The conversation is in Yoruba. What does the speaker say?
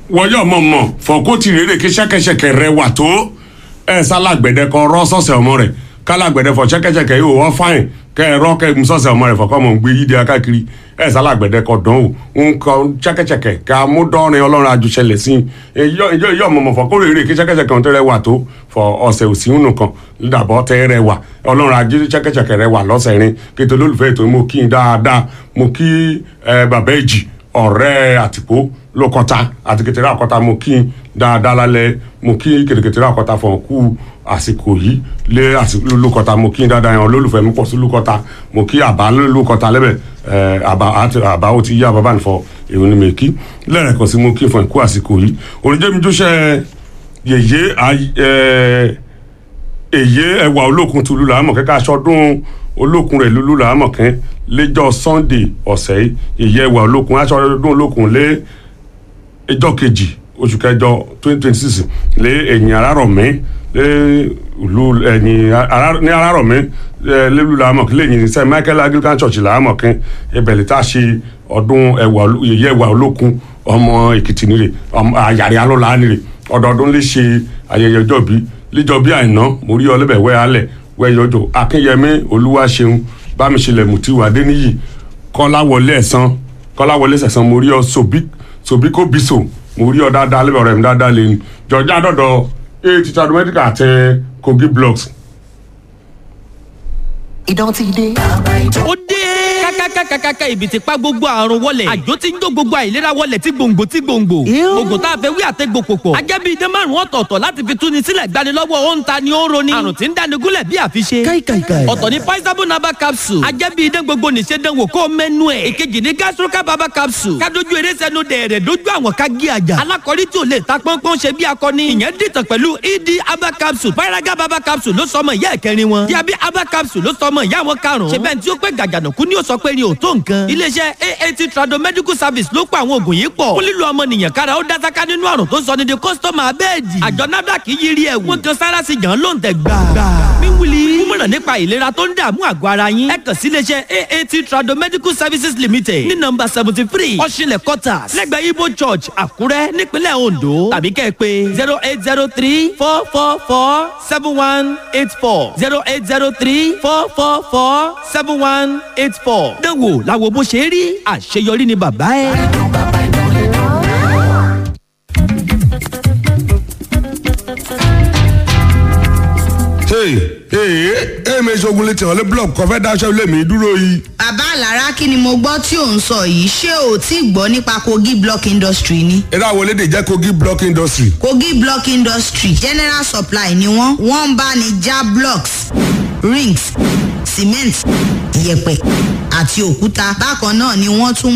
wọ́yọ̀ mọ̀ mọ̀ fọ̀kó ti rèrè kí ṣẹ́kẹ́ṣẹkẹ̀ rẹ wà tó ẹ̀ sálàgbẹ̀dẹ kọ rọ́ sọ̀sẹ̀ ọmọ rẹ̀ kálàgbẹ̀dẹ fọ ṣẹ́kẹ́ṣẹkẹ̀ yóò wọ́n fáìn kẹ́ ẹ rọ́ kẹ́ ẹ mú sọ̀sẹ̀ ọmọ rẹ̀ fọ̀kọ́ mọ̀ ń gbé yíde akákiri ẹ̀ sálàgbẹ̀dẹ kọ dán o ń kọ ṣẹ́kẹ́ṣẹkẹ̀ ká mú dọ́rin ọlọ́run àjùṣẹlẹ̀ sí i ìyọ̀ mọ̀mọ̀ fọ̀kó rèrè kí ṣẹ́kẹ́ṣẹkẹ̀ ń tẹ́rẹ̀ wà tó fọ ọ̀sẹ̀ òsì nù kan dàbọ̀ tẹ́rẹ̀ wà ọlọ́run àjù ṣẹ́kẹ́ṣẹkẹ̀ rẹ̀ wà lọ́sẹ̀ rin kí tó lólùfẹ́ ètò mo kí n dáadáa mo kí bàbá èjì ọ̀rẹ́ àtìpó lókọta àti kẹtẹrẹ àkọta mo kí n dáadáa lálẹ́ mo kí kẹtẹkẹtẹrẹ àkọta fún ọkú àsìkò yìí lé àsìkò lókọta mo kí n dáadáa yẹn olólùfẹ́ mi pọ̀ sí lókọta mo kí àbá lókọta lẹ́bẹ̀ àbá àti àbá ó ti yí àbá nìfọ èwo ni mi kí lẹ́rẹ̀kan sí mo kí fún ẹ̀kú àsìkò yìí oníjẹ́mi jóṣẹ́ yèyé èyé ẹwà olókun tulu làámọ̀ kẹ́kẹ́ aṣọ́dún olókun rẹ̀ lulu làámọ̀ kẹ́ lẹ́jọ́ sunday ọ̀sẹ̀ yìí èyé ẹwà olókun aṣọ́dún olókun lé ẹjọ́ kejì oṣù kẹjọ twenty twenty six lé ẹ̀yìn arárọ̀mí lé ìlú ẹ̀yìn ní arárọ̀mí lélu làámọ̀ kí lẹ́yìn sẹ́ michael anglican church làámọ̀ kẹ́ ibẹ̀lẹ̀ tá a ṣe ọdún ẹwà èyé ẹwà olókun ọmọ èkìtì nírè àyàrí alọ́lá nírè ọdọọdún lè ṣe ayẹyẹ ọjọ́ bíi líjọbí àìná mo rí ọlẹ́bẹ̀ wẹ́ alẹ̀ wẹ́ yọjọ akínyẹmí olúwaṣeun bámiṣẹlẹ̀ mùtíwà adéníyì kọ́láwọlé ẹ̀sán kọ́láwọlé ẹ̀sán mo rí ọ sobiko biso mo rí ọ dáadáa lẹ́bẹ̀ ọ̀rẹ́ mi dáadáa lẹ́nu jọjá dọ̀dọ̀ eight titadu medical àti kogi blocks. ìdán ti dé. ó dé kákákákákáká ibi tí pa gbogbo àrùn wọlẹ̀ àjò tí ń jó gbogbo àìlera wọlẹ̀ tí gbòǹgbò tí gbòǹgbò oògùn tá a fẹ́ wí àtẹ́gbò pòpọ̀ ajẹ́bí idán márùn ọ̀tọ̀ọ̀tọ̀ láti fi túni sílẹ̀ gbani lọ́wọ́ ó ń ta ni ó ń roni àrùn tí ń dáni gúnlẹ̀ bí àfiṣe káìkàìkàì. ọ̀tọ̀ ni paisabo naba capsule ajẹ́bí idán gbogbo nìṣe dánwò kó mẹ́nu ẹ̀ èkejì ni gastroca baba capsule kádojú eré sẹ́nu dẹ̀rẹ̀ dojú àwọn ká gé àjà alákọ̀rí tí ò lè ta pọ́npọ́n ṣe bí akọni ìyẹn dìtàn pẹ̀lú ed aba capsule paraga baba capsule ló sọmọ ìyá ẹ̀kẹrin wọn diabi aba capsule ló sọmọ ìyá wọn karùn-ún ṣe bẹ́ẹ̀ tí ó pẹ́ gàgànàkú ni ó sọ pé ni ò tó nǹkan iléeṣẹ́ aat trado medical service ló pa àwọn oògùn yìí pọ̀ fún lílo ọmọnìyàn kára ó dásáká nínú àrùn tó sọ ní di kọ́sítọ́mà abẹ́ẹ̀dì àjọ nafdac yiri ẹ̀wù wọ́n kan sára sí jàn ló ń tẹ̀ gbà. mímúli kúmọ̀ràn nípa ìlera tó ń dààmú àgọ́ ara yín ẹ kàn sí iléeṣẹ́ aat trado medical services limited ní nọ́mbà seventy three ọ̀ṣinlẹ̀ quarters lẹ́gbẹ̀ẹ́ ibo church àkúrẹ́ nípínlẹ̀ ondo tàbí kẹ́ ẹ pé zero eight zero three four four four seven one eight four zero eight zero three four four four seven one eight four. dánwò làwọn bó ṣe rí àṣeyọrí ni bàbá ẹ. èmi ṣogun létí ọ̀lẹ́ blọọkì kan fẹ́ dáṣẹ́ ilé mi dúró yìí. bàbá alára kí ni mo gbọ́ tí ò ń sọ yìí ṣé o tí gbọ́ nípa kogi block industry ni. eré àwọn elédè jẹ́ kogi block industry. kogi block industry general supply ni wọ́n wọ́n ń bá ní já blocks rings cement yẹ̀pẹ̀ àti òkúta bákan náà ni wọ́n tún